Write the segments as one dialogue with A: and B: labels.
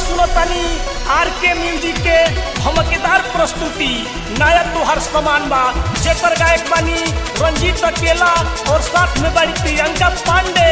A: सुनतानी आर के म्यूजिक के धमकेदार प्रस्तुति नया तोहर समान बा जेकर गायक बानी रंजीत अकेला और साथ में बारी प्रियंका पांडे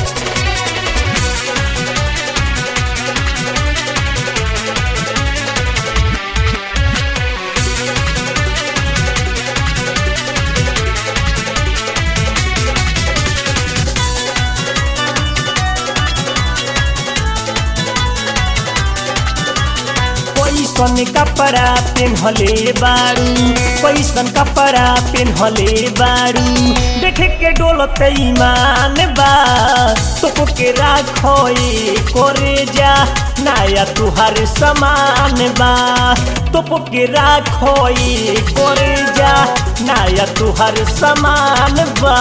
A: कैसन कपड़ा पेन्हले बारू कैसन कपड़ा पेन्हले बारू देखे के डोलत ईमान बा तो के राखो करे जा नया तुहार समान बा तो के राखो करे जा नया तुहार समान बा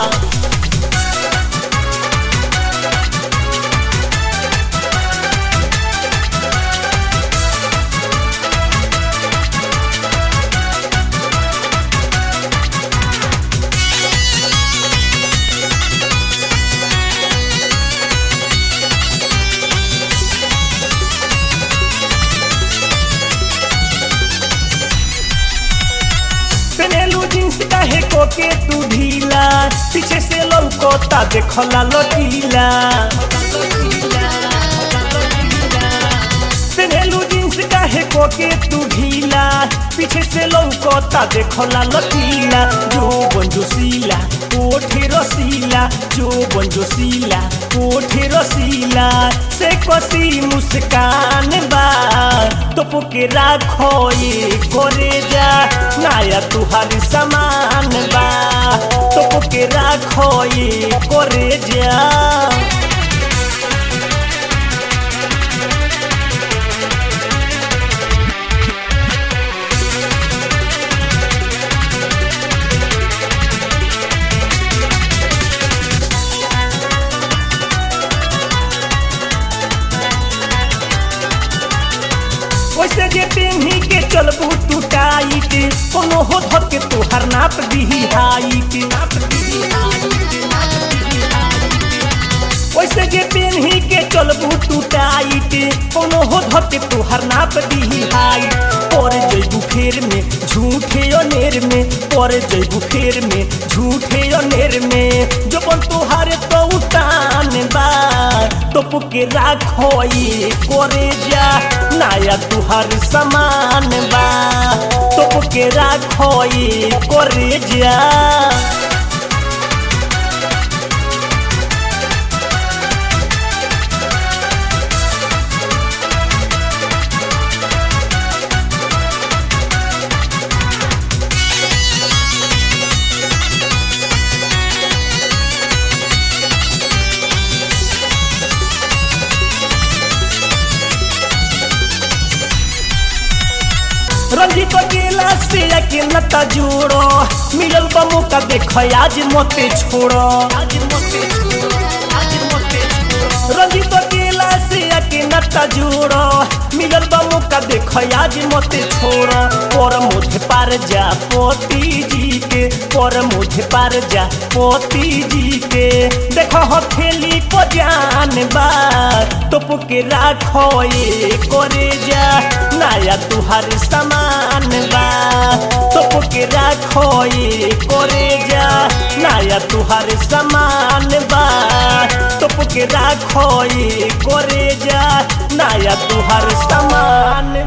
A: पेनेलू जींस काहे को के तू ढीला पीछे से लौकोता देखला लटीला पेनेलू जींस काहे को के तू ढीला पीछे से लौकोता देखला लटीला जो बंजोसीला कोठे रसीला जो बंजोसीला कोठे रसीला से कसी मुस्कान बा तो के राखो ये करे जा नया तुहारी समान बा तो के राखो ये करे जा वैसे जे पेन्ही के चलबू तू टाइट कोनो हो धर के तोहर नाप दीही हाइट वैसे जे पेन्ही के चलबू तू टाइट कोनो हो धर के तोहर नाप दीही हाइट पर जइबू फेर में झूठे अनेर में पर जइबू फेर में झूठे अनेर में जबन तोहार तो उतान बा टोप के राखो ये करे जा नया तुहार समान बा टोप के राखो ये करे जा रंजीत अकेला से अकेला जोड़ो मिलल बा मौका देख आज मते छोड़ो आज मते छोड़ो आज मते छोड़ो रंजीत अकेला से अकेला जोड़ो मिलल बा मौका देख आज मते छोड़ो पर मुझे पार जा पोती जी के पर मुझे पार जा पोती जी के देखो हथेली को जान बा टोप के राखो ये करे जा नया तुहार समान बा टोप के राखो ये करे जा नया तुहार समान बा टोप के राखो ये करे जा नया तुहार समान